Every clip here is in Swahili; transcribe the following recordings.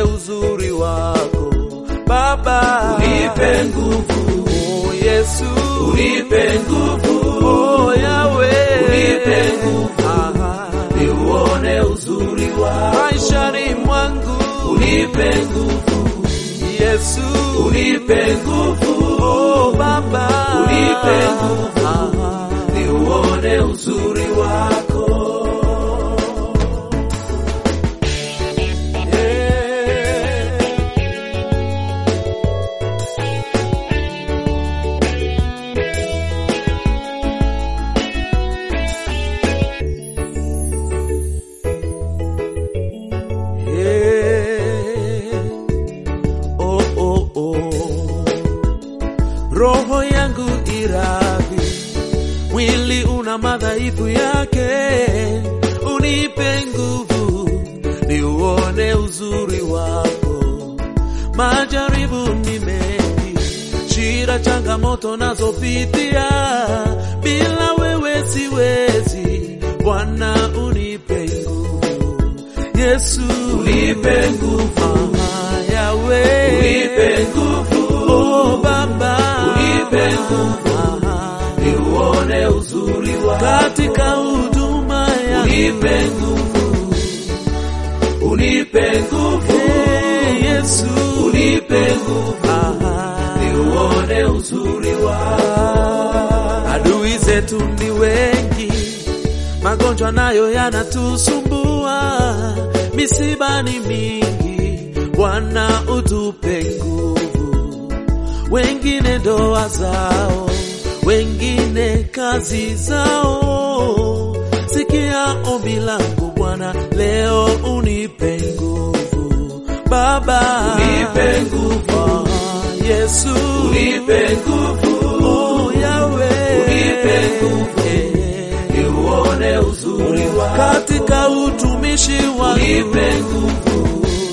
uzuri wako Baba, unipe nguvu, oh Yesu, unipe nguvu, oh Yahweh, unipe nguvu, Aha. niuone uzuri wako, maishani mwangu unipe nguvu, Yesu, unipe nguvu, oh Baba, unipe nguvu, Aha. niuone uzuri wako. Oh, oh, oh. Roho yangu iradhi, mwili una madhaifu yake, unipe nguvu niuone uzuri wako. Majaribu ni mengi, shida, changamoto nazopitia, bila wewe siwezi. Bwana unipe nguvu, Yesu Unipe nguvu, Aha, Yahweh. unipe nguvu, Oh Baba, unipe nguvu, Aha. niuone uzuri wako, katika huduma ya unipe nguvu, unipe nguvu, Hey, Yesu, unipe nguvu, Aha. niuone uzuri wako. Adui zetu ni wengi, magonjwa nayo yanatusumbua, misiba ni mingi. Bwana utupe nguvu, wengine ndoa zao, wengine kazi zao. Sikia ombi langu Bwana, leo unipe nguvu Baba, Unipe nguvu, Ah, Yesu, unipe nguvu, Oh, Yahweh. Unipe nguvu. Eh, niuone uzuri wako, katika utumishi wangu unipe nguvu,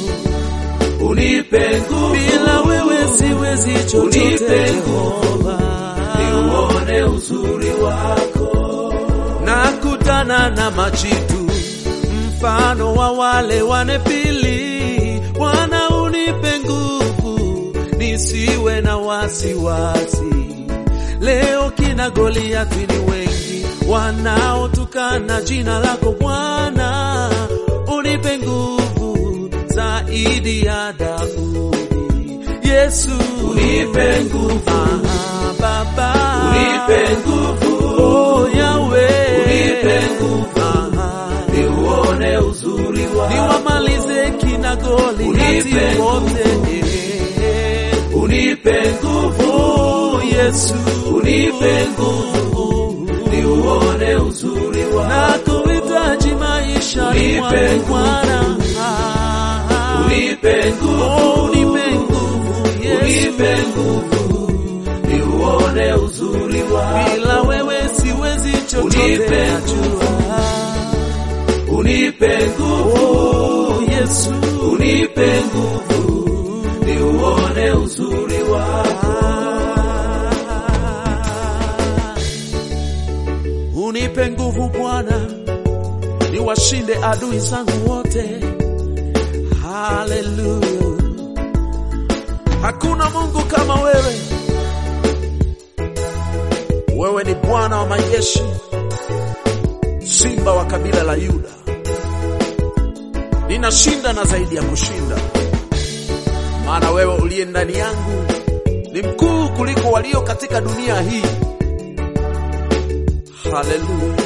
unipe nguvu, bila wewe siwezi chochote Unipe nguvu. Jehova. niuone uzuri wako. nakutana na majitu mfano wa wale wanepili Bwana unipe nguvu nisiwe na wasiwasi leo kina Goliathi ni wengi wanaotukana jina lako Bwana unipe nguvu zaidi ya Daudi Yesu Unipe nguvu, Ah, Baba unipe nguvu, Oh Yahweh, Unipe nguvu. Aha. niuone uzuri wako, niwamalize kina Goliathi Unipe wote. unipe nguvu, Oh Yesu, unipe nguvu, niuone uzuri wako, na kuhitaji maisha Unipe mwangu nguvu. Bwana. Ah. unipe nguvu, Oh, unipe nguvu Yesu, unipe nguvu, niuone uzuri wako, bila wewe siwezi chochote Unipe najua. unipe nguvu, Oh Yesu, unipe nguvu, niuone uzuri wako, Unipe nguvu Bwana, niwashinde adui zangu wote. Haleluya! Hakuna Mungu kama wewe. Wewe ni Bwana wa majeshi, simba wa kabila la Yuda. Ninashinda na zaidi ya kushinda, maana wewe uliye ndani yangu ni mkuu kuliko walio katika dunia hii. Haleluya!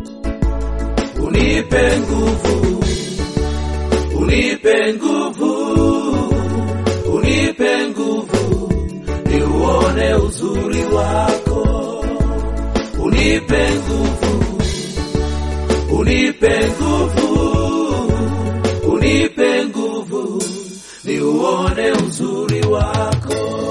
unipe nguvu, unipe nguvu, unipe nguvu, niuone uzuri wako, unipe nguvu, unipe nguvu, unipe nguvu, niuone uzuri wako.